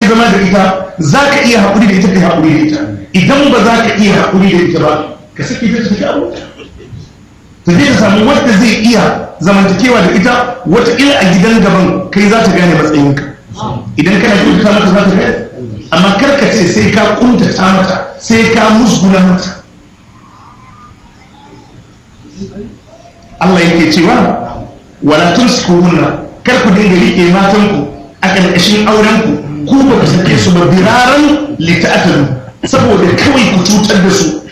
zama da ita za ka iya haƙuri da ita ka haƙuri da ita idan ba za ka iya haƙuri da ita ba ka saki ta tafi abu ta zai samu wadda zai iya zamantakewa da ita wataƙila a gidan gaban kai za ta gane matsayinka idan kana kyautata mata za ta gane amma karka ce sai ka kuntata mata sai ka musguna mata Allah yake cewa wala tumsikuhunna kar ku dinga rike matanku a ƙarƙashin aurenku ku ba ku sake su ba biraran lita'atalu saboda kawai ku cutar da su